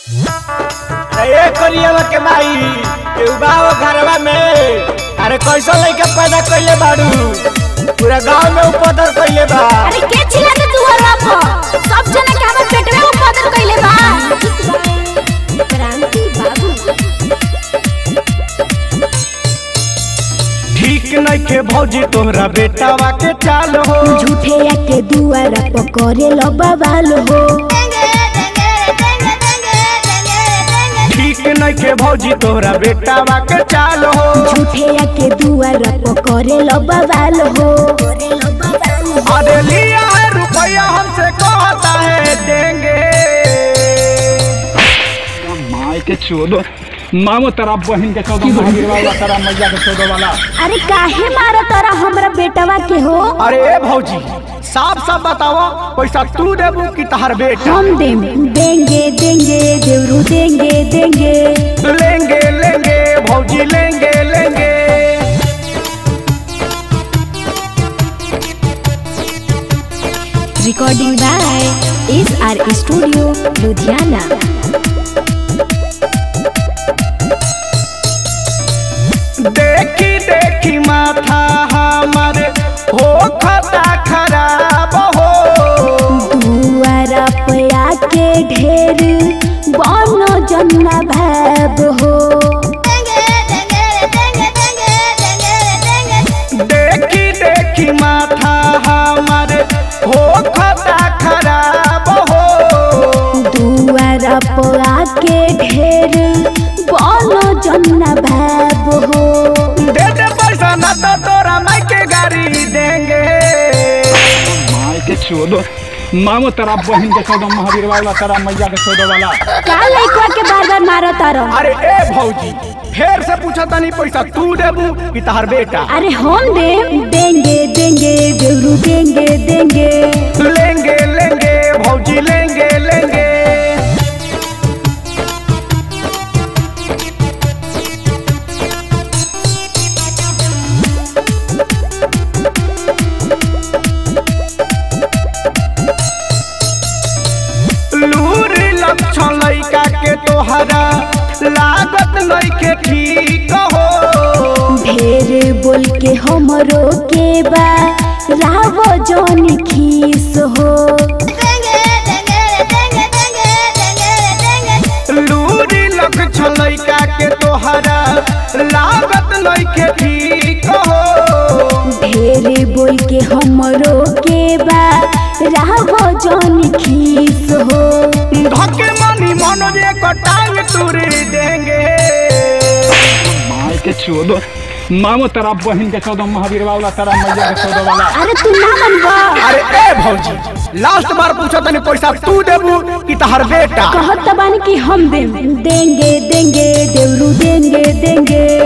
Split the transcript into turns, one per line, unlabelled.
अरे करियवा के माई केहू बाव घरवा में अरे कैसा लइका पैदा कइले बाड़ू पूरा गांव में उपदर कइले बा
अरे के चिल्लाते तू हरवा पर सब जना के हमर पेट में उपदर कइले बा क्रांति बाबू
ठीक नइखे भौजी तोहरा बेटावा के चाल हो
झूठे या के दुआरा पकड़े लो बवाल हो
ठीक नइखे भौजी तोहरा बेटावा के चाल हो
झूठे या के दुआरा पकड़े लो बवाल हो
अरे लिया है रुपया हमसे कहता है देंगे
माय के चोदो मामो तेरा बहन के चौदह महावीर वाला तेरा मैया के चौदह वाला
अरे काहे मारा तारा हमरा बेटवा के हो
अरे ए भौजी साफ साफ बताओ पैसा तू देबू कि तहर बेटा
हम देम देंगे देंगे देवरू देंगे देंगे
लेंगे लेंगे भौजी लेंगे लेंगे
recording by S R studio Ludhiana
देखी देखी माथा हमारे हो खता खराब हो
दुआरा पया के ढेर बनो जन्ना भाब हो
देखी देखी माथा हमारे हो खता खराब हो
दुआरा पया के ढेर बनो जन्ना भाब हो
दे दे पैसा न तो तोरा माई के गाड़ी देंगे
माय के चोदो मामो तेरा बहन के चौदह महावीर वाला तेरा मैया के चौदह वाला
का लइकवा के बार बार मारो तारो
अरे ए भौजी फेर से पूछा तनी पैसा तू देबू कि तहर बेटा
अरे हम दे देंगे देंगे देवरू देंगे देंगे
लेंगे लेंगे भौजी लेंगे लेंगे लूर लक्षण लइका के तोहरा लागत लइके ठीक हो
ढेर बोल के हमरो के बा रावो जौन खीस हो
लूरी लक्षण लइका के तोहरा लागत लइके ठीक हो
ढेर बोल के हमरो के बा रावो जौन खीस हो
धके मनी मनोजे को टांग तुरी देंगे
माय के चोदो मामो तेरा बहन के चौदह महावीर वाला तेरा मैया के चौदह वाला
अरे तू ना मनबा
अरे ए भौजी लास्ट बार पूछा तनी पैसा तू देबू कि तहर बेटा
कहत बानी कि हम देम देंगे देंगे देवरू देंगे देंगे